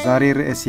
የዛሬ ርዕሴ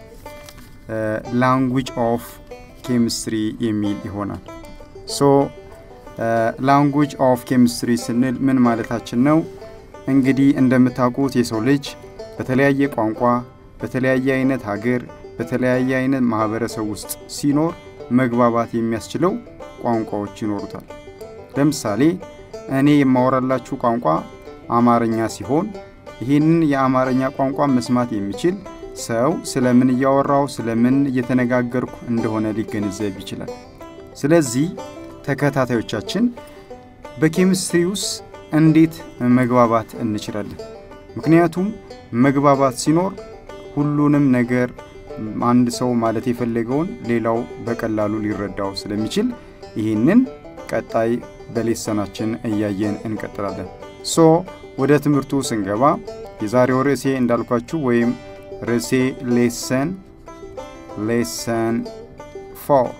ላንጉጅ ኦፍ ኬሚስትሪ የሚል ይሆናል። ሶ ላንጉጅ ኦፍ ኬሚስትሪ ስንል ምን ማለታችን ነው? እንግዲህ እንደምታውቁት የሰው ልጅ በተለያየ ቋንቋ፣ በተለያየ አይነት ሀገር፣ በተለያየ አይነት ማህበረሰብ ውስጥ ሲኖር መግባባት የሚያስችለው ቋንቋዎች ይኖሩታል። ለምሳሌ እኔ የማወራላችሁ ቋንቋ አማርኛ ሲሆን ይህንን የአማርኛ ቋንቋ መስማት የሚችል ሰው ስለምን እያወራው ስለምን እየተነጋገርኩ እንደሆነ ሊገነዘብ ይችላል። ስለዚህ ተከታታዮቻችን በኬሚስትሪ ውስጥ እንዴት መግባባት እንችላለን? ምክንያቱም መግባባት ሲኖር ሁሉንም ነገር አንድ ሰው ማለት የፈለገውን ሌላው በቀላሉ ሊረዳው ስለሚችል ይህንን ቀጣይ በሌሰናችን እያየን እንቀጥላለን። ሶ ወደ ትምህርቱ ስንገባ የዛሬው ርዕሴ እንዳልኳችሁ ወይም ርዕሴ ሌሰን ሌሰን ፎር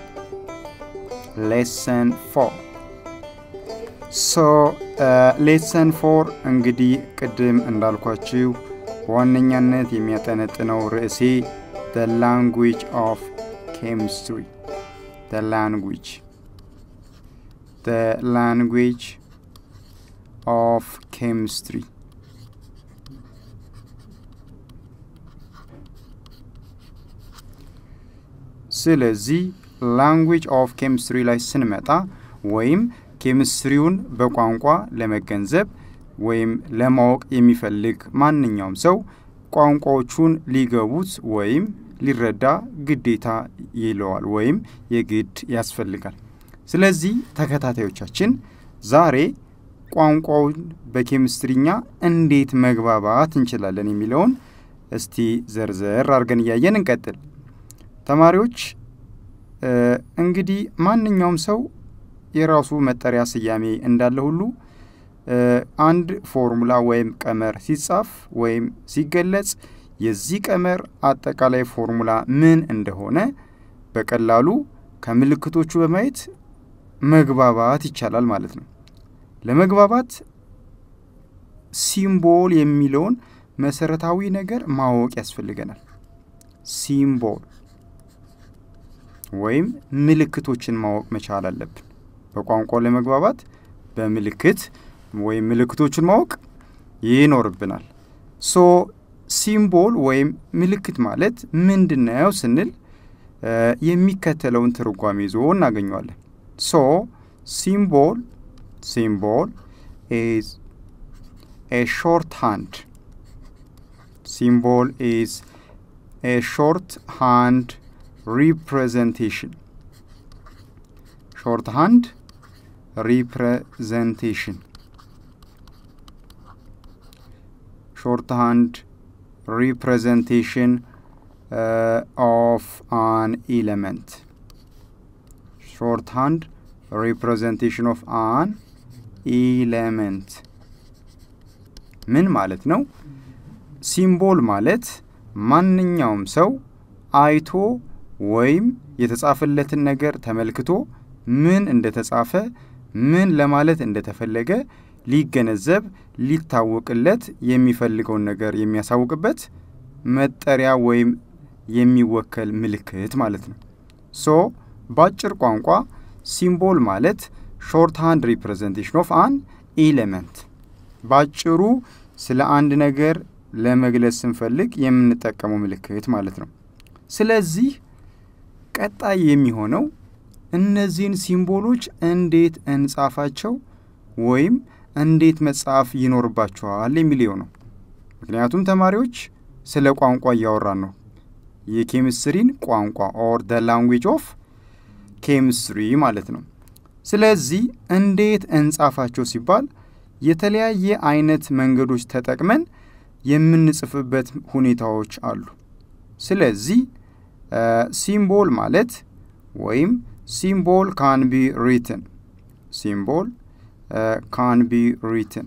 ሌሰን ፎር ሶ ሌሰን ፎር እንግዲህ ቅድም እንዳልኳችሁ በዋነኛነት የሚያጠነጥነው ርዕሴ the language of chemistry the language the language of chemistry ስለዚህ ላንጉጅ ኦፍ ኬሚስትሪ ላይ ስንመጣ ወይም ኬሚስትሪውን በቋንቋ ለመገንዘብ ወይም ለማወቅ የሚፈልግ ማንኛውም ሰው ቋንቋዎቹን ሊገቡት ወይም ሊረዳ ግዴታ ይለዋል ወይም የግድ ያስፈልጋል። ስለዚህ ተከታታዮቻችን ዛሬ ቋንቋውን በኬሚስትሪኛ እንዴት መግባባት እንችላለን የሚለውን እስቲ ዘርዘር አድርገን እያየን እንቀጥል። ተማሪዎች እንግዲህ ማንኛውም ሰው የራሱ መጠሪያ ስያሜ እንዳለ ሁሉ አንድ ፎርሙላ ወይም ቀመር ሲጻፍ ወይም ሲገለጽ የዚህ ቀመር አጠቃላይ ፎርሙላ ምን እንደሆነ በቀላሉ ከምልክቶቹ በማየት መግባባት ይቻላል ማለት ነው። ለመግባባት ሲምቦል የሚለውን መሰረታዊ ነገር ማወቅ ያስፈልገናል። ሲምቦል ወይም ምልክቶችን ማወቅ መቻል አለብን። በቋንቋው ለመግባባት በምልክት ወይም ምልክቶችን ማወቅ ይኖርብናል። ሶ ሲምቦል ወይም ምልክት ማለት ምንድን ነው ስንል የሚከተለውን ትርጓሜ ይዞ እናገኘዋለን። ሶ ሲምቦል ሲምቦል ኢዝ ኤ ሾርት ሃንድ ሲምቦል ኢዝ ኤ ሾርት ሃንድ ሪፕሬዘንቴሽን ሾርት ሃንድ ሪፕሬዘንቴሽን ሾርት ሃንድ representation uh, of an element shorthand representation of an element ምን ማለት ነው? ሲምቦል ማለት ማንኛውም ሰው አይቶ ወይም የተጻፈለትን ነገር ተመልክቶ ምን እንደተጻፈ ምን ለማለት እንደተፈለገ ሊገነዘብ ሊታወቅለት የሚፈልገውን ነገር የሚያሳውቅበት መጠሪያ ወይም የሚወከል ምልክት ማለት ነው። ሶ በአጭር ቋንቋ ሲምቦል ማለት ሾርት ሃንድ ሪፕሬዘንቴሽን ኦፍ አን ኤሌመንት፣ በአጭሩ ስለ አንድ ነገር ለመግለጽ ስንፈልግ የምንጠቀመው ምልክት ማለት ነው። ስለዚህ ቀጣይ የሚሆነው እነዚህን ሲምቦሎች እንዴት እንጻፋቸው ወይም እንዴት መጻፍ ይኖርባቸዋል የሚለው ነው። ምክንያቱም ተማሪዎች ስለ ቋንቋ እያወራን ነው። የኬሚስትሪን ቋንቋ ኦር ደ ላንጉጅ ኦፍ ኬሚስትሪ ማለት ነው። ስለዚህ እንዴት እንጻፋቸው ሲባል የተለያየ አይነት መንገዶች ተጠቅመን የምንጽፍበት ሁኔታዎች አሉ። ስለዚህ ሲምቦል ማለት ወይም ሲምቦል ካን ቢ ሪትን ሲምቦል uh, can be written.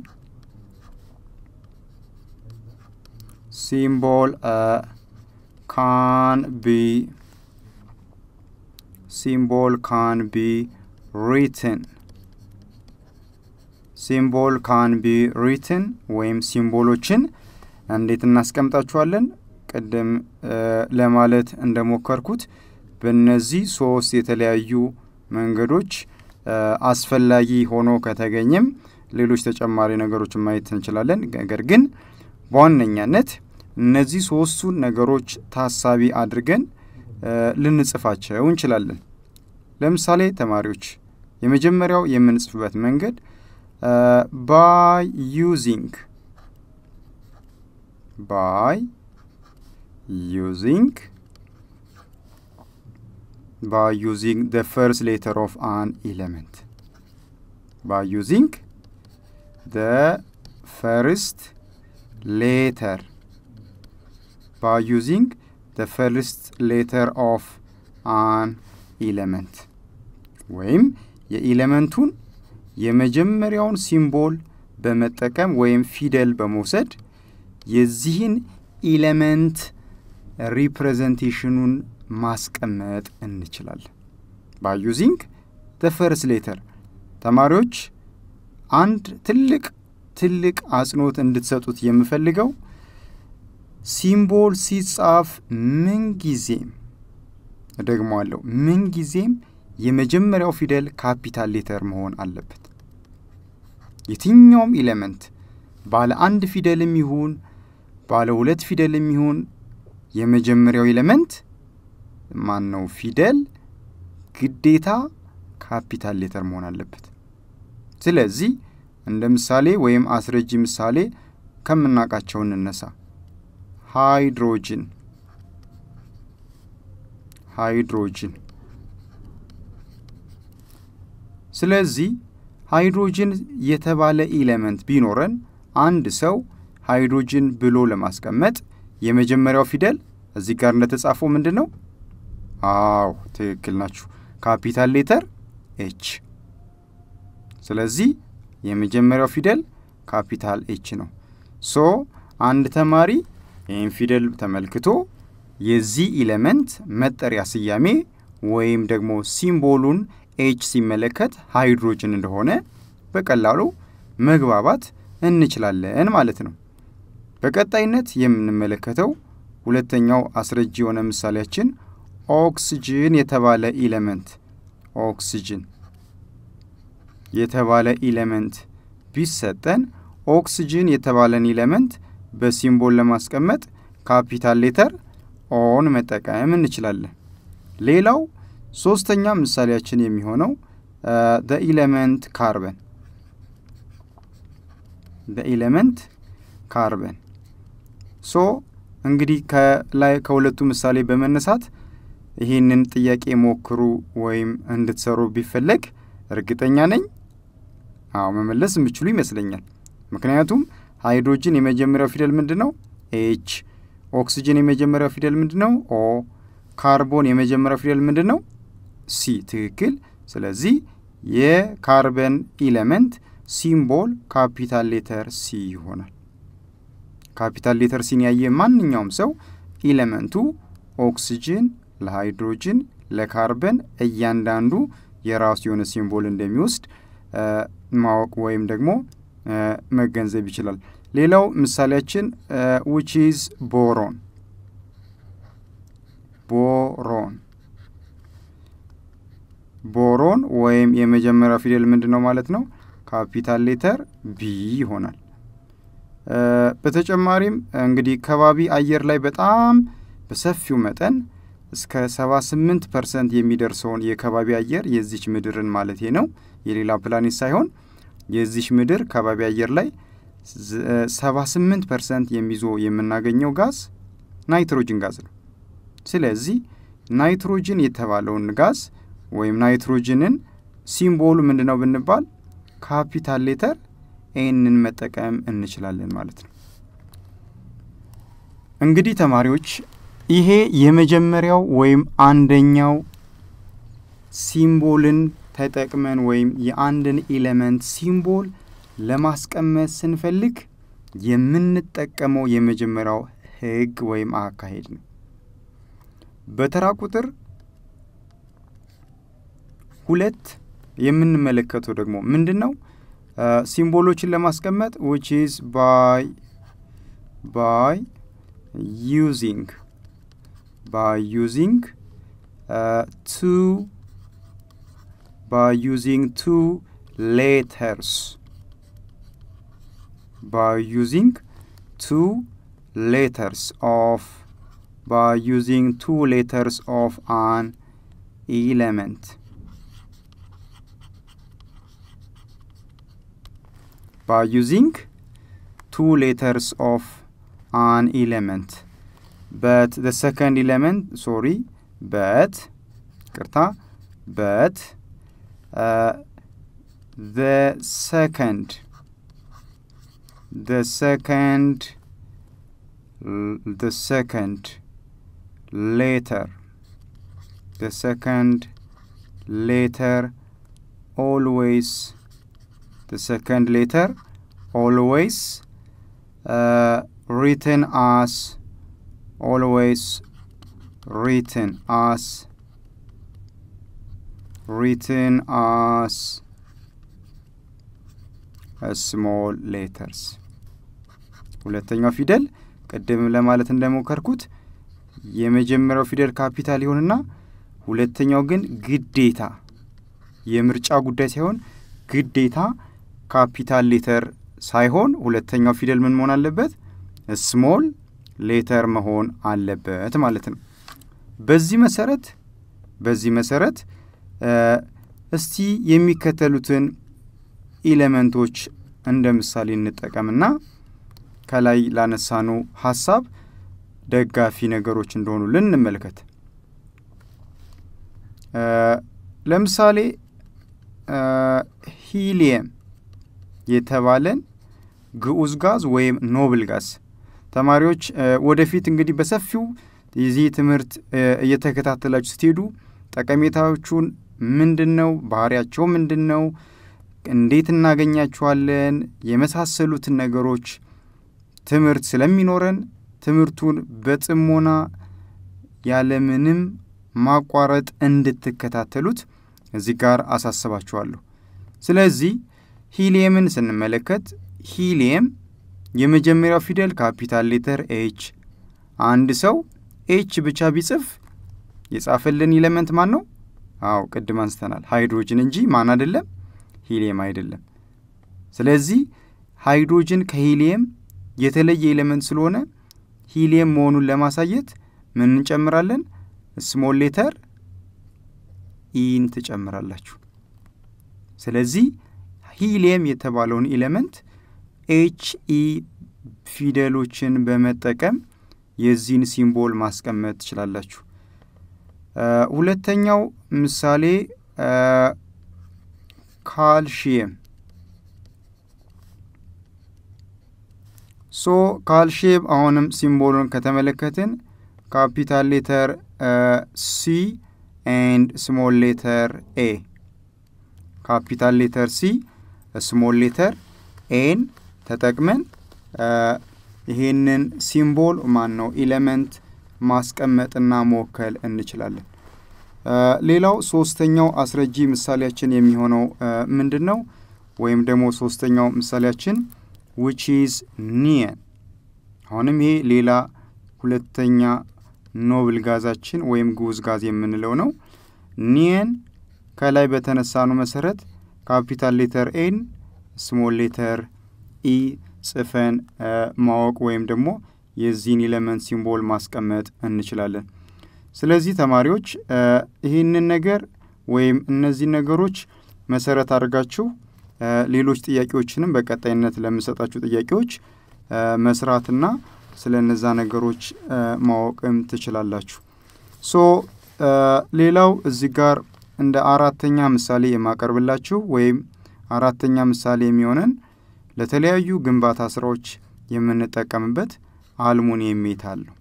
Symbol uh, can be symbol can be written. ሲምቦል ካን ቢ ሪትን ወይም ሲምቦሎችን እንዴት እናስቀምጣቸዋለን? ቅድም ለማለት እንደሞከርኩት በእነዚህ ሶስት የተለያዩ መንገዶች አስፈላጊ ሆኖ ከተገኘም ሌሎች ተጨማሪ ነገሮችን ማየት እንችላለን። ነገር ግን በዋነኛነት እነዚህ ሶስቱን ነገሮች ታሳቢ አድርገን ልንጽፋቸው እንችላለን። ለምሳሌ ተማሪዎች የመጀመሪያው የምንጽፍበት መንገድ ባይ ዩዚንግ ባይ ዩዚንግ by using the first letter of an element by using the first letter by using the first letter of an element ወይም የኢለመንቱን የመጀመሪያውን ሲምቦል በመጠቀም ወይም ፊደል በመውሰድ የዚህን ኢለመንት ሪፕሬዘንቴሽኑን ማስቀመጥ እንችላለን። ባይ ዩዚንግ ደ ፈርስት ሌተር ተማሪዎች አንድ ትልቅ ትልቅ አጽንኦት እንድትሰጡት የምፈልገው ሲምቦል ሲጻፍ ምንጊዜም እደግመዋለሁ፣ ምንጊዜም የመጀመሪያው ፊደል ካፒታል ሌተር መሆን አለበት። የትኛውም ኢሌመንት ባለ አንድ ፊደልም ይሁን ባለ ሁለት ፊደልም ይሁን የመጀመሪያው ኤሌመንት ማን ነው? ፊደል ግዴታ ካፒታል ሌተር መሆን አለበት። ስለዚህ እንደ ምሳሌ ወይም አስረጂ ምሳሌ ከምናውቃቸው እንነሳ። ሃይድሮጅን ሃይድሮጅን። ስለዚህ ሃይድሮጅን የተባለ ኢሌመንት ቢኖረን አንድ ሰው ሃይድሮጅን ብሎ ለማስቀመጥ የመጀመሪያው ፊደል እዚህ ጋር እንደተጻፈው ምንድን ነው? አዎ ትክክል ናችሁ። ካፒታል ሌተር ኤች። ስለዚህ የመጀመሪያው ፊደል ካፒታል ኤች ነው። ሶ አንድ ተማሪ ይህን ፊደል ተመልክቶ የዚህ ኢሌመንት መጠሪያ ስያሜ ወይም ደግሞ ሲምቦሉን ኤች ሲመለከት ሃይድሮጅን እንደሆነ በቀላሉ መግባባት እንችላለን ማለት ነው። በቀጣይነት የምንመለከተው ሁለተኛው አስረጂ የሆነ ምሳሌያችን ኦክስጅን የተባለ ኢሌመንት ኦክስጅን የተባለ ኢሌመንት ቢሰጠን ኦክስጅን የተባለን ኢሌመንት በሲምቦል ለማስቀመጥ ካፒታል ሌተር ኦን መጠቀም እንችላለን። ሌላው ሶስተኛ ምሳሌያችን የሚሆነው ደ ኢሌመንት ካርበን ደ ኢሌመንት ካርበን ሶ እንግዲህ ከላይ ከሁለቱ ምሳሌ በመነሳት ይህንን ጥያቄ ሞክሩ ወይም እንድትሰሩ ቢፈለግ እርግጠኛ ነኝ አዎ መመለስ የምችሉ ይመስለኛል። ምክንያቱም ሃይድሮጅን የመጀመሪያው ፊደል ምንድን ነው? ኤች። ኦክስጅን የመጀመሪያው ፊደል ምንድን ነው? ኦ። ካርቦን የመጀመሪያው ፊደል ምንድን ነው? ሲ። ትክክል። ስለዚህ የካርበን ኢሌመንት ሲምቦል ካፒታል ሌተር ሲ ይሆናል። ካፒታል ሌተር ሲን ያየ ማንኛውም ሰው ኢሌመንቱ ኦክስጅን ለሃይድሮጅን ለካርበን እያንዳንዱ የራሱ የሆነ ሲምቦል እንደሚወስድ ማወቅ ወይም ደግሞ መገንዘብ ይችላል። ሌላው ምሳሌያችን ዊች ኢዝ ቦሮን ቦሮን ቦሮን ወይም የመጀመሪያው ፊደል ምንድን ነው ማለት ነው? ካፒታል ሌተር ቢ ይሆናል። በተጨማሪም እንግዲህ ከባቢ አየር ላይ በጣም በሰፊው መጠን እስከ 78 ፐርሰንት የሚደርሰውን የከባቢ አየር የዚች ምድርን ማለት ነው የሌላ ፕላኔት ሳይሆን የዚች ምድር ከባቢ አየር ላይ 78 ፐርሰንት የሚይዞ የምናገኘው ጋዝ ናይትሮጅን ጋዝ ነው። ስለዚህ ናይትሮጅን የተባለውን ጋዝ ወይም ናይትሮጅንን ሲምቦሉ ምንድን ነው ብንባል ካፒታል ሌተር ኤንን መጠቀም እንችላለን ማለት ነው። እንግዲህ ተማሪዎች ይሄ የመጀመሪያው ወይም አንደኛው ሲምቦልን ተጠቅመን ወይም የአንድን ኤሌመንት ሲምቦል ለማስቀመጥ ስንፈልግ የምንጠቀመው የመጀመሪያው ሕግ ወይም አካሄድ ነው። በተራ ቁጥር ሁለት የምንመለከተው ደግሞ ምንድን ነው? ሲምቦሎችን ለማስቀመጥ ዊች ኢዝ ባይ ባይ using by using uh, two by using two letters by using two letters of by using two letters of an element by using two letters of an element but the second element sorry but ቅርታ but uh, the second the second the second letter the second letter always the second letter always uh, written as always written as written as small letters ሁለተኛው ፊደል ቅድም ለማለት እንደሞከርኩት የመጀመሪያው ፊደል ካፒታል ይሆንና ሁለተኛው ግን ግዴታ የምርጫ ጉዳይ ሳይሆን ግዴታ ካፒታል ሌተር ሳይሆን ሁለተኛው ፊደል ምን መሆን አለበት? ስሞል ሌተር መሆን አለበት ማለት ነው። በዚህ መሰረት በዚህ መሰረት እስቲ የሚከተሉትን ኢሌመንቶች እንደ ምሳሌ እንጠቀምና ከላይ ላነሳኑ ሀሳብ ደጋፊ ነገሮች እንደሆኑ ልንመልከት። ለምሳሌ ሂሊየም የተባለን ግዑዝ ጋዝ ወይም ኖብል ጋዝ ተማሪዎች ወደፊት እንግዲህ በሰፊው የዚህ ትምህርት እየተከታተላችሁ ስትሄዱ ጠቀሜታዎቹን ምንድን ነው፣ ባህሪያቸው ምንድን ነው፣ እንዴት እናገኛቸዋለን የመሳሰሉትን ነገሮች ትምህርት ስለሚኖረን ትምህርቱን በጥሞና ያለምንም ማቋረጥ እንድትከታተሉት እዚህ ጋር አሳስባችኋለሁ። ስለዚህ ሂሊየምን ስንመለከት ሂሊየም የመጀመሪያው ፊደል ካፒታል ሌተር ኤች፣ አንድ ሰው ኤች ብቻ ቢጽፍ የጻፈልን ኢሌመንት ማን ነው? አዎ ቅድም አንስተናል፣ ሃይድሮጅን እንጂ ማን አይደለም፣ ሂሊየም አይደለም። ስለዚህ ሃይድሮጅን ከሂሊየም የተለየ ኤሌመንት ስለሆነ ሂሊየም መሆኑን ለማሳየት ምን እንጨምራለን? ስሞል ሌተር ኢን ትጨምራላችሁ። ስለዚህ ሂሊየም የተባለውን ኤሌመንት ኤች ኢ ፊደሎችን በመጠቀም የዚህን ሲምቦል ማስቀመጥ ትችላላችሁ። ሁለተኛው ምሳሌ ካልሽየም ሶ ካልሽየም አሁንም ሲምቦሉን ከተመለከትን ካፒታል ሌተር ሲ ኤንድ ስሞል ሌተር ኤ ካፒታል ሌተር ሲ ስሞል ሌተር ኤን ተጠቅመን ይሄንን ሲምቦል ማን ነው ኢሌመንት ማስቀመጥና መወከል እንችላለን። ሌላው ሶስተኛው አስረጂ ምሳሌያችን የሚሆነው ምንድን ነው? ወይም ደግሞ ሶስተኛው ምሳሌያችን ዊች ኢዝ ኒየን። አሁንም ይሄ ሌላ ሁለተኛ ኖብል ጋዛችን ወይም ግዑዝ ጋዝ የምንለው ነው። ኒየን ከላይ በተነሳኑ መሰረት ካፒታል ሌተር ኤን ስሞል ሌተር ኢ ጽፈን ማወቅ ወይም ደግሞ የዚህን ኢለመንት ሲምቦል ማስቀመጥ እንችላለን። ስለዚህ ተማሪዎች ይህንን ነገር ወይም እነዚህ ነገሮች መሰረት አድርጋችሁ ሌሎች ጥያቄዎችንም በቀጣይነት ለምሰጣችሁ ጥያቄዎች መስራትና ስለ እነዛ ነገሮች ማወቅም ትችላላችሁ። ሶ ሌላው እዚህ ጋር እንደ አራተኛ ምሳሌ የማቀርብላችሁ ወይም አራተኛ ምሳሌ የሚሆነን ለተለያዩ ግንባታ ስራዎች የምንጠቀምበት አልሙኒየም ሜታል ነው።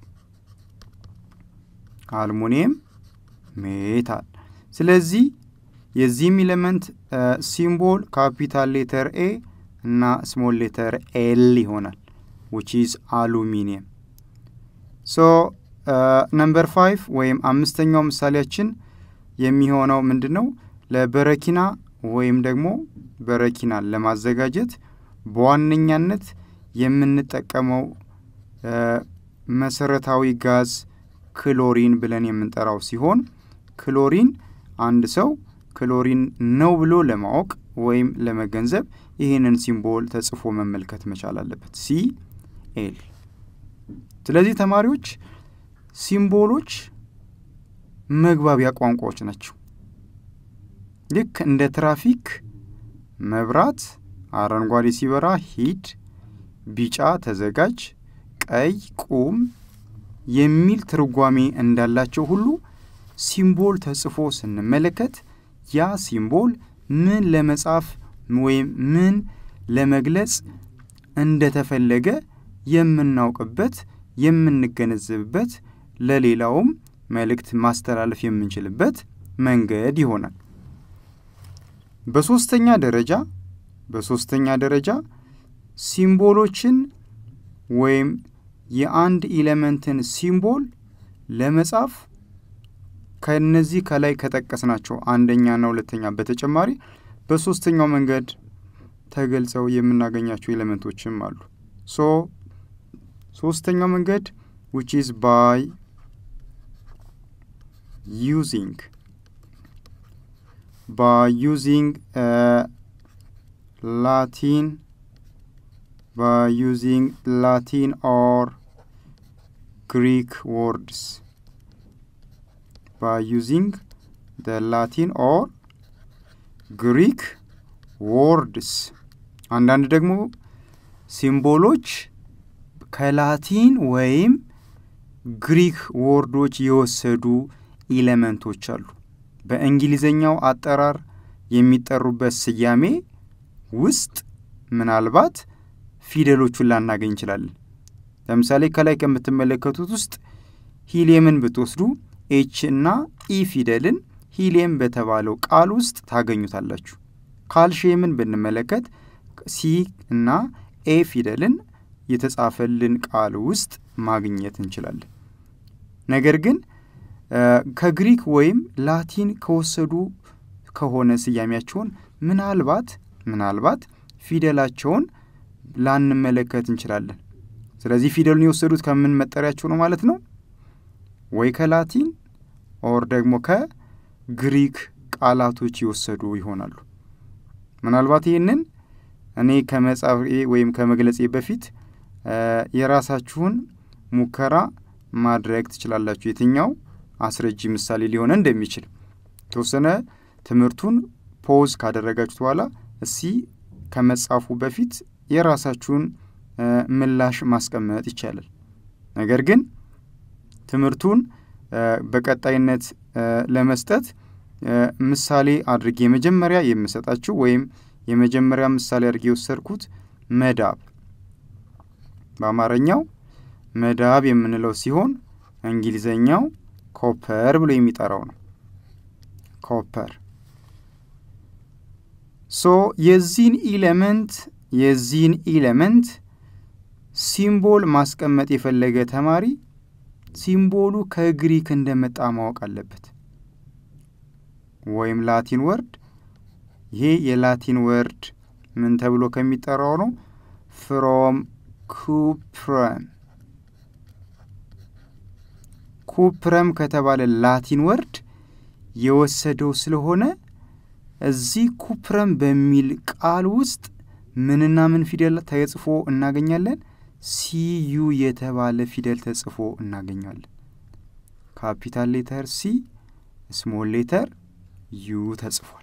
አልሙኒየም ሜታል። ስለዚህ የዚህም ኢሌመንት ሲምቦል ካፒታል ሌተር ኤ እና ስሞል ሌተር ኤል ይሆናል ዊች ኢዝ አሉሚኒየም። ሶ ነምበር ፋይቭ ወይም አምስተኛው ምሳሌያችን የሚሆነው ምንድን ነው? ለበረኪና ወይም ደግሞ በረኪናን ለማዘጋጀት በዋነኛነት የምንጠቀመው መሰረታዊ ጋዝ ክሎሪን ብለን የምንጠራው ሲሆን ክሎሪን አንድ ሰው ክሎሪን ነው ብሎ ለማወቅ ወይም ለመገንዘብ ይህንን ሲምቦል ተጽፎ መመልከት መቻል አለበት። ሲ ኤል። ስለዚህ ተማሪዎች ሲምቦሎች መግባቢያ ቋንቋዎች ናቸው። ልክ እንደ ትራፊክ መብራት አረንጓዴ ሲበራ ሂድ፣ ቢጫ ተዘጋጅ፣ ቀይ ቁም የሚል ትርጓሜ እንዳላቸው ሁሉ ሲምቦል ተጽፎ ስንመለከት ያ ሲምቦል ምን ለመጻፍ ወይም ምን ለመግለጽ እንደተፈለገ የምናውቅበት የምንገነዘብበት ለሌላውም መልእክት ማስተላለፍ የምንችልበት መንገድ ይሆናል። በሶስተኛ ደረጃ በሶስተኛ ደረጃ ሲምቦሎችን ወይም የአንድ ኢሌመንትን ሲምቦል ለመጻፍ ከነዚህ ከላይ ከጠቀስናቸው አንደኛና ሁለተኛ በተጨማሪ በሶስተኛው መንገድ ተገልጸው የምናገኛቸው ኤሌመንቶችም አሉ። ሶ ሶስተኛው መንገድ ዊች ኢዝ ባይ ዩዚንግ by using uh, Latin by using Latin or Greek words by using the Latin or Greek words አንዳንድ ደግሞ ሲምቦሎች ከላቲን ወይም ግሪክ ወርዶች የወሰዱ ኢሌመንቶች አሉ። በእንግሊዘኛው አጠራር የሚጠሩበት ስያሜ ውስጥ ምናልባት ፊደሎቹን ላናገኝ እንችላለን። ለምሳሌ ከላይ ከምትመለከቱት ውስጥ ሂሊየምን ብትወስዱ ኤች እና ኢ ፊደልን ሂሊየም በተባለው ቃል ውስጥ ታገኙታላችሁ። ካልሽየምን ብንመለከት ሲ እና ኤ ፊደልን የተጻፈልን ቃል ውስጥ ማግኘት እንችላለን። ነገር ግን ከግሪክ ወይም ላቲን ከወሰዱ ከሆነ ስያሜያቸውን ምናልባት ምናልባት ፊደላቸውን ላንመለከት እንችላለን። ስለዚህ ፊደሉን የወሰዱት ከምን መጠሪያቸው ነው ማለት ነው? ወይ ከላቲን ኦር ደግሞ ከግሪክ ቃላቶች የወሰዱ ይሆናሉ። ምናልባት ይህንን እኔ ከመጻፌ ወይም ከመግለጼ በፊት የራሳችሁን ሙከራ ማድረግ ትችላላችሁ። የትኛው አስረጂ ምሳሌ ሊሆነ እንደሚችል የተወሰነ ትምህርቱን ፖዝ ካደረጋችሁት በኋላ እስቲ ከመጻፉ በፊት የራሳችሁን ምላሽ ማስቀመጥ ይቻላል። ነገር ግን ትምህርቱን በቀጣይነት ለመስጠት ምሳሌ አድርጌ የመጀመሪያ የምሰጣችሁ ወይም የመጀመሪያ ምሳሌ አድርጌ የወሰድኩት መዳብ በአማርኛው መዳብ የምንለው ሲሆን እንግሊዘኛው ኮፐር ብሎ የሚጠራው ነው። ኮፐር ሶ የዚህን ኢሌመንት የዚህን ኢሌመንት ሲምቦል ማስቀመጥ የፈለገ ተማሪ ሲምቦሉ ከግሪክ እንደመጣ ማወቅ አለበት። ወይም ላቲን ወርድ ይሄ የላቲን ወርድ ምን ተብሎ ከሚጠራው ነው? ፍሮም ኩፕረም ኩፕረም ከተባለ ላቲን ወርድ የወሰደው ስለሆነ እዚህ ኩፕረም በሚል ቃል ውስጥ ምንና ምን ፊደል ተጽፎ እናገኛለን? ሲዩ የተባለ ፊደል ተጽፎ እናገኛለን። ካፒታል ሌተር ሲ፣ ስሞል ሌተር ዩ ተጽፏል።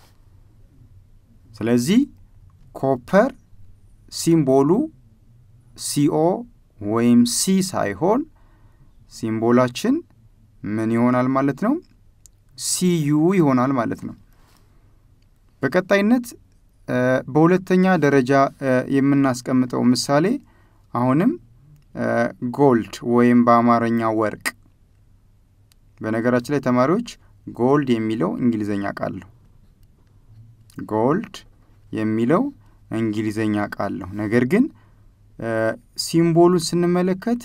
ስለዚህ ኮፐር ሲምቦሉ ሲኦ ወይም ሲ ሳይሆን ሲምቦላችን ምን ይሆናል ማለት ነው? ሲዩ ይሆናል ማለት ነው። በቀጣይነት በሁለተኛ ደረጃ የምናስቀምጠው ምሳሌ አሁንም ጎልድ ወይም በአማርኛ ወርቅ። በነገራችን ላይ ተማሪዎች ጎልድ የሚለው እንግሊዘኛ ቃል ነው። ጎልድ የሚለው እንግሊዘኛ ቃል ነው። ነገር ግን ሲምቦሉን ስንመለከት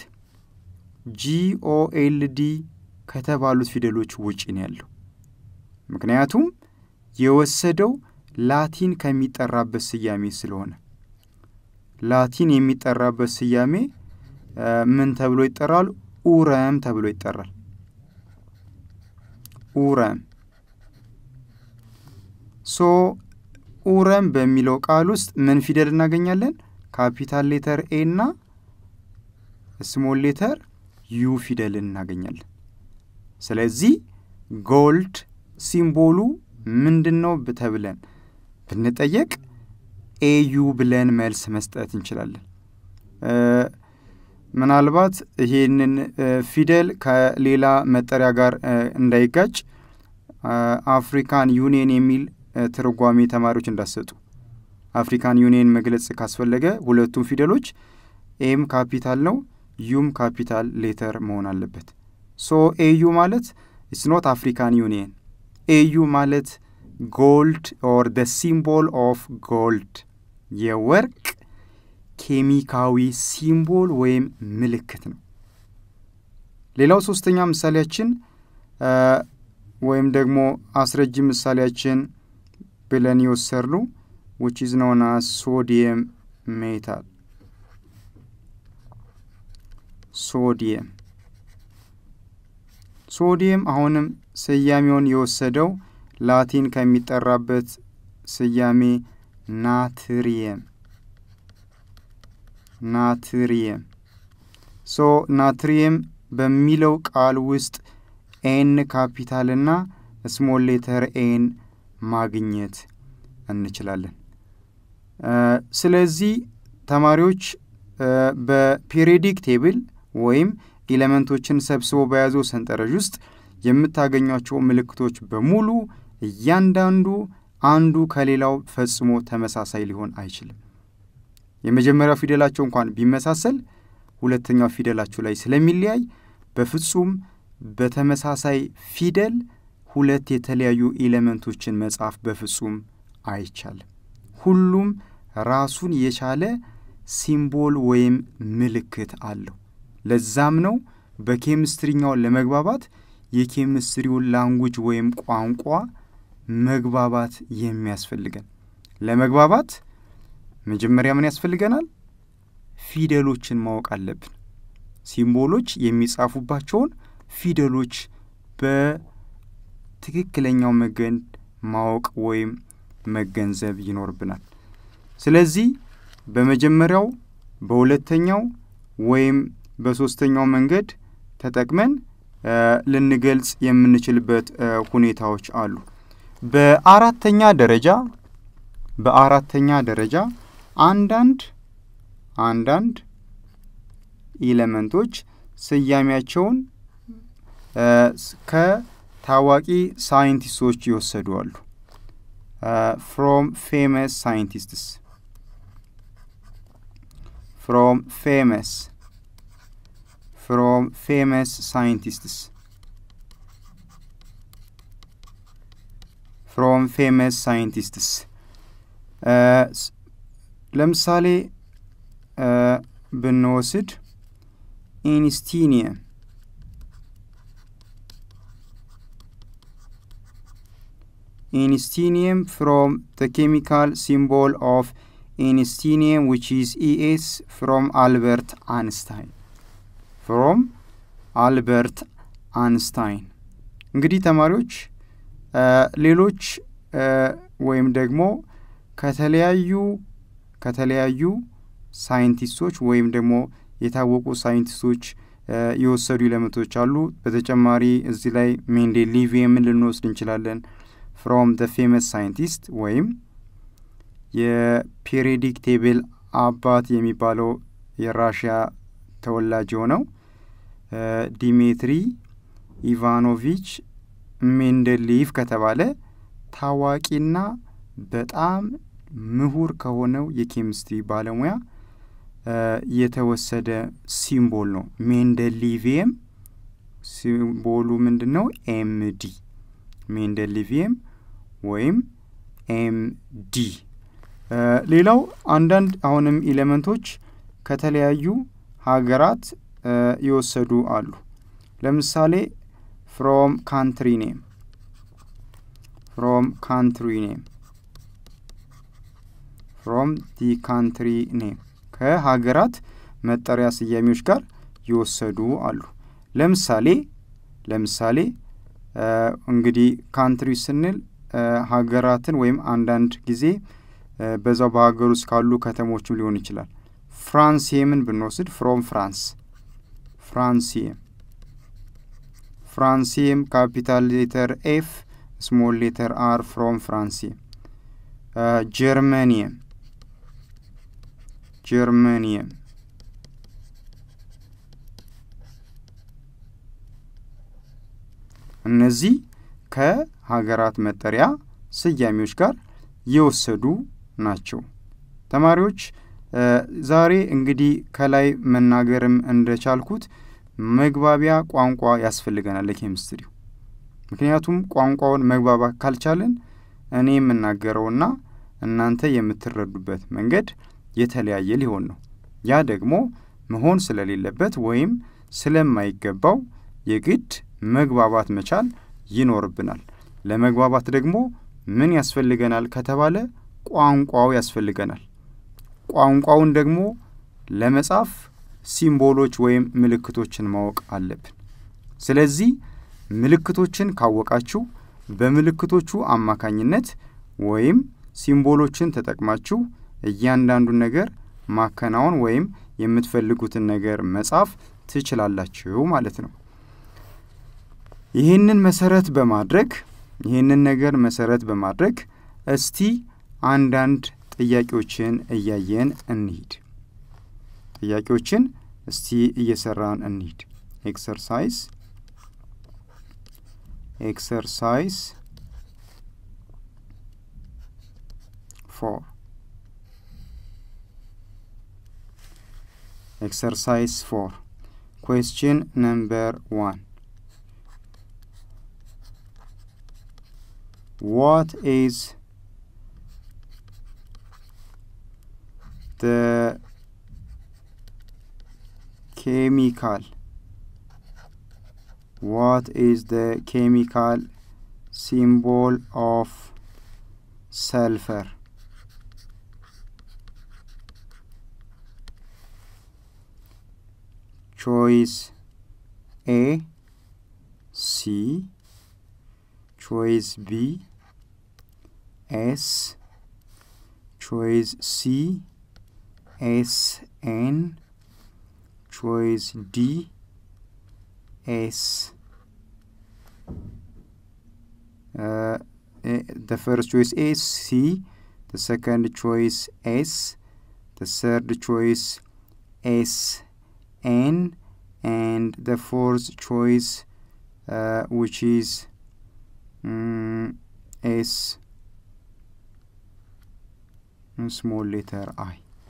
ጂኦኤልዲ ከተባሉት ፊደሎች ውጪ ነው ያለው። ምክንያቱም የወሰደው ላቲን ከሚጠራበት ስያሜ ስለሆነ ላቲን የሚጠራበት ስያሜ ምን ተብሎ ይጠራል? ኡረም ተብሎ ይጠራል። ኡረም ሶ ኡረም በሚለው ቃል ውስጥ ምን ፊደል እናገኛለን? ካፒታል ሌተር ኤ እና ስሞል ሌተር ዩ ፊደልን እናገኛለን። ስለዚህ ጎልድ ሲምቦሉ ምንድን ነው ተብለን ብንጠየቅ ኤዩ ብለን መልስ መስጠት እንችላለን። ምናልባት ይሄንን ፊደል ከሌላ መጠሪያ ጋር እንዳይጋጭ አፍሪካን ዩኒየን የሚል ትርጓሜ ተማሪዎች እንዳሰጡ። አፍሪካን ዩኒየን መግለጽ ካስፈለገ ሁለቱም ፊደሎች ኤም ካፒታል ነው፣ ዩም ካፒታል ሌተር መሆን አለበት። ሶ ኤዩ ማለት ኢትስ ኖት አፍሪካን ዩኒየን። ኤዩ ማለት ጎልድ ኦር ደ ሲምቦል ኦፍ ጎልድ የወርቅ ኬሚካዊ ሲምቦል ወይም ምልክት ነው። ሌላው ሶስተኛ ምሳሌያችን ወይም ደግሞ አስረጂ ምሳሌያችን ብለን የወሰድነው ዊች ኢዝ ኖን አስ ሶዲየም ሜታል ሶዲየም ሶዲየም አሁንም ስያሜውን የወሰደው ላቲን ከሚጠራበት ስያሜ ናትሪየም ናትሪየም ሶ ናትሪየም በሚለው ቃል ውስጥ ኤን ካፒታልና ስሞል ሌተር ኤን ማግኘት እንችላለን። ስለዚህ ተማሪዎች በፔሪዮዲክ ቴብል ወይም ኤሌመንቶችን ሰብስቦ በያዘው ሰንጠረዥ ውስጥ የምታገኟቸው ምልክቶች በሙሉ እያንዳንዱ አንዱ ከሌላው ፈጽሞ ተመሳሳይ ሊሆን አይችልም። የመጀመሪያው ፊደላቸው እንኳን ቢመሳሰል ሁለተኛው ፊደላቸው ላይ ስለሚለያይ በፍጹም በተመሳሳይ ፊደል ሁለት የተለያዩ ኤሌመንቶችን መጻፍ በፍጹም አይቻልም። ሁሉም ራሱን የቻለ ሲምቦል ወይም ምልክት አለው። ለዛም ነው በኬሚስትሪኛው ለመግባባት የኬሚስትሪውን ላንጉጅ ወይም ቋንቋ መግባባት የሚያስፈልገን። ለመግባባት መጀመሪያ ምን ያስፈልገናል? ፊደሎችን ማወቅ አለብን። ሲምቦሎች የሚጻፉባቸውን ፊደሎች በትክክለኛው መንገድ ማወቅ ወይም መገንዘብ ይኖርብናል። ስለዚህ በመጀመሪያው፣ በሁለተኛው ወይም በሶስተኛው መንገድ ተጠቅመን ልንገልጽ የምንችልበት ሁኔታዎች አሉ። በአራተኛ ደረጃ በአራተኛ ደረጃ አንዳንድ አንዳንድ ኢለመንቶች ስያሜያቸውን ከታዋቂ ሳይንቲስቶች ይወሰዱ አሉ። ፍሮም ፌመስ ሳይንቲስትስ ፍሮም ፌመስ ፍሮም ፌመስ ሳይንቲስትስ ፍሮም ፌመስ ሳይንቲስትስ ለምሳሌ ብንወስድ ኢንስቲኒየም ኢንስቲኒየም ፍሮም the chemical symbol of ኢንስቲኒየም which is ES from አልበርት አንስታይን ፍሮም አልበርት አንስታይን። እንግዲህ ተማሪዎች ሌሎች ወይም ደግሞ ከተለያዩ ከተለያዩ ሳይንቲስቶች ወይም ደግሞ የታወቁ ሳይንቲስቶች የወሰዱ ኤሌመንቶች አሉ። በተጨማሪ እዚህ ላይ ሜንዴሊቪየምን ልንወስድ እንችላለን። ፍሮም ደ ፌመስ ሳይንቲስት ወይም የፔሪዮዲክ ቴብል አባት የሚባለው የራሽያ ተወላጅ የሆነው ዲሜትሪ ኢቫኖቪች ሜንደሊቭ ከተባለ ታዋቂና በጣም ምሁር ከሆነው የኬሚስትሪ ባለሙያ የተወሰደ ሲምቦል ነው። ሜንደሊቪየም ሲምቦሉ ምንድን ነው? ኤምዲ ሜንደሊቪየም ወይም ኤምዲ። ሌላው አንዳንድ አሁንም ኤሌመንቶች ከተለያዩ ሀገራት የወሰዱ አሉ። ለምሳሌ ፍሮም ካንትሪ ኔም ፍሮም ካንትሪ ኔም ፍሮም ዲ ካንትሪ ኔም ከሀገራት መጠሪያ ስያሜዎች ጋር የወሰዱ አሉ። ለምሳሌ ለምሳሌ እንግዲህ ካንትሪ ስንል ሀገራትን ወይም አንዳንድ ጊዜ በዛው በሀገር ውስጥ ካሉ ከተሞችም ሊሆን ይችላል። ፍራንሲየምን ብንወስድ ፍሮም ፍራንስ ፍራንሲየም ፍራንሲየም ካፒታል ሌተር ኤፍ ስሞል ሌተር አር ፍሮም ፍራንሲየም ጀርመኒየም ጀርመኒየም እነዚህ ከሀገራት መጠሪያ ስያሜዎች ጋር የወሰዱ ናቸው። ተማሪዎች ዛሬ እንግዲህ ከላይ መናገርም እንደቻልኩት መግባቢያ ቋንቋ ያስፈልገናል ለኬሚስትሪው። ምክንያቱም ቋንቋውን መግባባት ካልቻለን እኔ የምናገረውና እናንተ የምትረዱበት መንገድ የተለያየ ሊሆን ነው። ያ ደግሞ መሆን ስለሌለበት ወይም ስለማይገባው የግድ መግባባት መቻል ይኖርብናል። ለመግባባት ደግሞ ምን ያስፈልገናል ከተባለ ቋንቋው ያስፈልገናል። ቋንቋውን ደግሞ ለመጻፍ ሲምቦሎች ወይም ምልክቶችን ማወቅ አለብን። ስለዚህ ምልክቶችን ካወቃችሁ በምልክቶቹ አማካኝነት ወይም ሲምቦሎችን ተጠቅማችሁ እያንዳንዱን ነገር ማከናወን ወይም የምትፈልጉትን ነገር መጻፍ ትችላላችሁ ማለት ነው። ይህንን መሰረት በማድረግ ይህንን ነገር መሰረት በማድረግ እስቲ አንዳንድ ጥያቄዎችን እያየን እንሂድ። ጥያቄዎችን እስቲ እየሰራን እንሂድ። ኤክሰርሳይዝ ኤክሰርሳይዝ ፎር ኤክሰርሳይዝ ፎር ኩዌስችን ነምበር ዋን what is the chemical what is the chemical symbol of sulfur choice a c choice B, S, choice C, S, N, choice D, S. Uh, the first choice is C, the second choice S, the third choice S, N, and the fourth choice, uh, which is ኤስ ስሞል ሌተር አይ።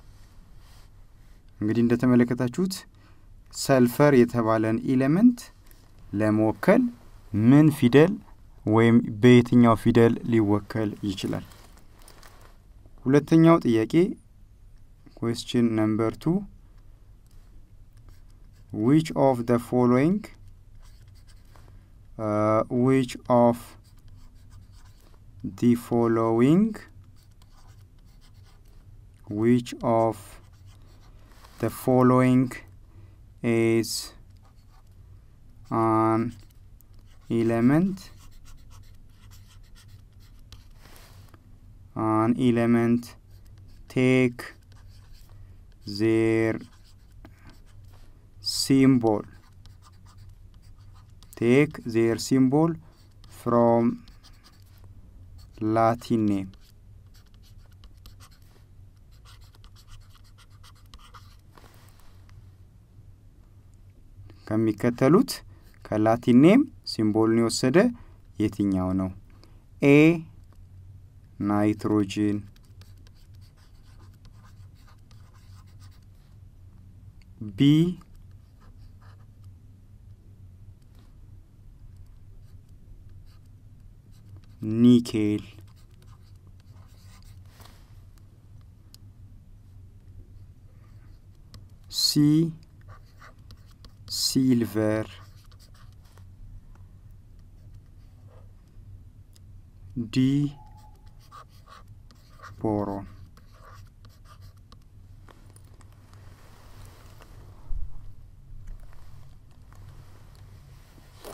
እንግዲህ እንደተመለከታችሁት ሰልፈር የተባለን ኢሌመንት ለመወከል ምን ፊደል ወይም በየትኛው ፊደል ሊወከል ይችላል? ሁለተኛው ጥያቄ ኩዌስችን ነምበር ቱ ዊች ኦፍ ደ ፎሎዊንግ ዊች ኦፍ the following which of the following is an element an element take their symbol take their symbol from ላቲን ኔም ከሚከተሉት ከላቲን ኔም ሲምቦልን የወሰደ የትኛው ነው? ኤ ናይትሮጅን፣ ቢ ኒኬል ሲ ሲልቨር ዲ ቦሮን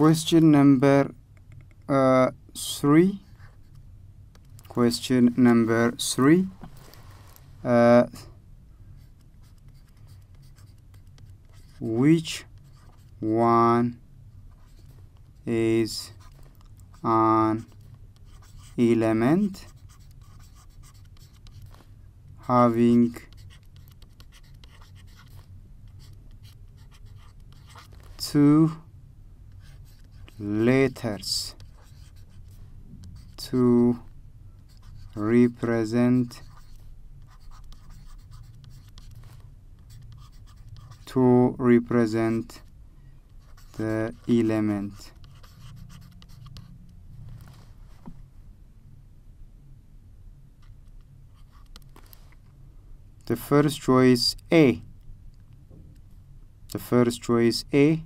question number uh, three question number three uh, which one is an element having two letters to represent to represent the element the first choice A the first choice A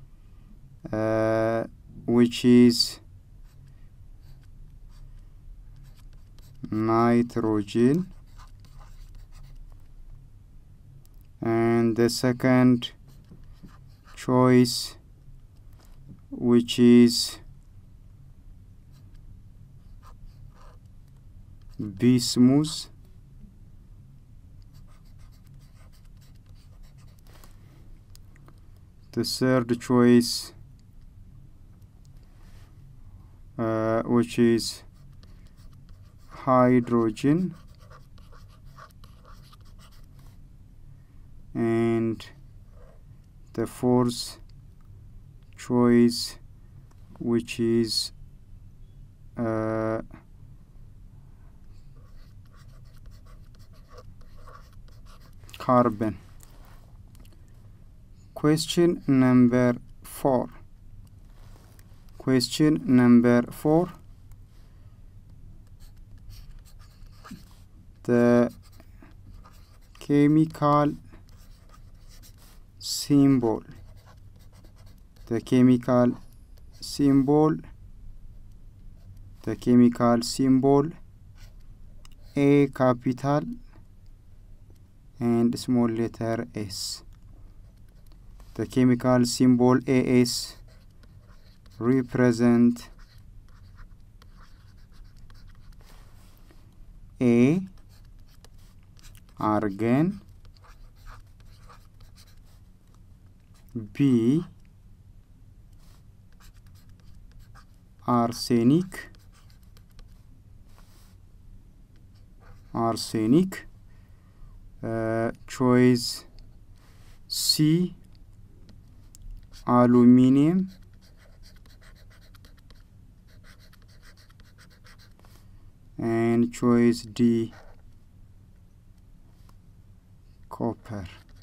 uh, which is nitrogen and the second choice which is bismuth the third choice uh, which is hydrogen and the fourth choice which is uh, carbon question number four question number four the chemical symbol the chemical symbol the chemical symbol a capital and small letter s the chemical symbol as represent a argon B arsenic arsenic uh, choice C aluminium and choice D copper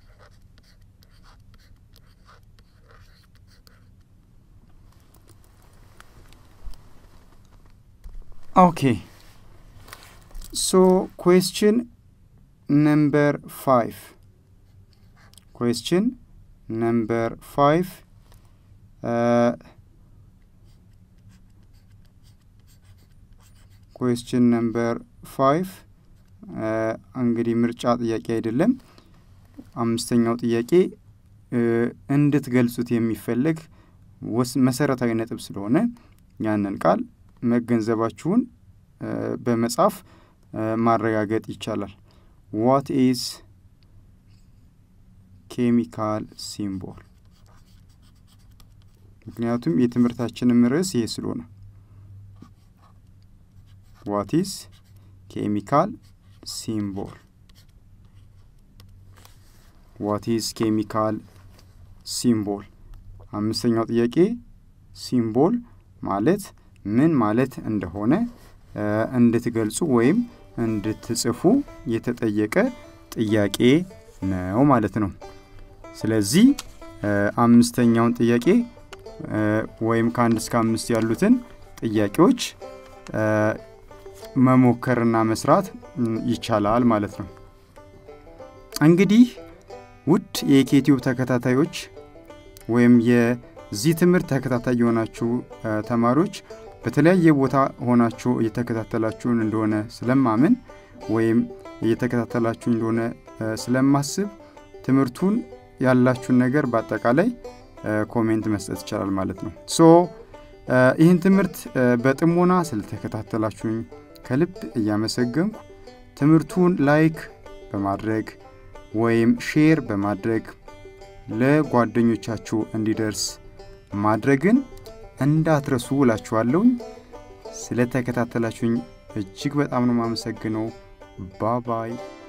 Okay. So question number five. Question number five. Uh, question number five እንግዲህ ምርጫ ጥያቄ አይደለም። አምስተኛው ጥያቄ እንድትገልጹት የሚፈለግ መሰረታዊ ነጥብ ስለሆነ ያንን ቃል መገንዘባችሁን በመጻፍ ማረጋገጥ ይቻላል። ዋት ኢዝ ኬሚካል ሲምቦል? ምክንያቱም የትምህርታችንም ርዕስ ይሄ ስለሆነ ዋት ኢዝ ኬሚካል ሲምቦል? ዋት ኢዝ ኬሚካል ሲምቦል? አምስተኛው ጥያቄ ሲምቦል ማለት ምን ማለት እንደሆነ እንድትገልጹ ወይም እንድትጽፉ የተጠየቀ ጥያቄ ነው ማለት ነው። ስለዚህ አምስተኛውን ጥያቄ ወይም ከአንድ እስከ አምስት ያሉትን ጥያቄዎች መሞከርና መስራት ይቻላል ማለት ነው። እንግዲህ ውድ የኬቲዩብ ተከታታዮች ወይም የዚህ ትምህርት ተከታታይ የሆናችሁ ተማሪዎች በተለያየ ቦታ ሆናችሁ እየተከታተላችሁን እንደሆነ ስለማምን ወይም እየተከታተላችሁ እንደሆነ ስለማስብ ትምህርቱን ያላችሁን ነገር በአጠቃላይ ኮሜንት መስጠት ይቻላል ማለት ነው። ሶ ይህን ትምህርት በጥሞና ስለተከታተላችሁኝ ከልብ እያመሰገንኩ ትምህርቱን ላይክ በማድረግ ወይም ሼር በማድረግ ለጓደኞቻችሁ እንዲደርስ ማድረግን እንዳትረሱ እላችኋለሁኝ። ስለተከታተላችሁኝ እጅግ በጣም ነው የማመሰግነው። ባባይ